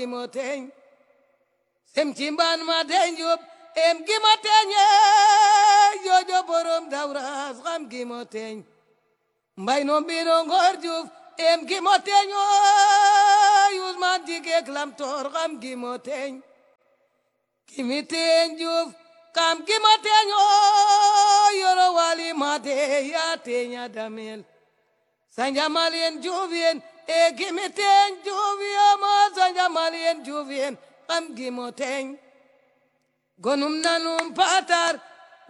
mo teñ sem ci mbaan ma teñ jub em gi ma teñe jojo borom dawras xam gi mo teñ mbay no mbino ngor juf em gi mo teñ o yusman jigek lam tor xam gi mo teñ kimi teñ juf kam gi ma teñ o yoro wali ma te ya teña damel sanjamalien juvien e kimi teñ juviyama sanjamalien juvien kam gi mo teñ gonum nanum patar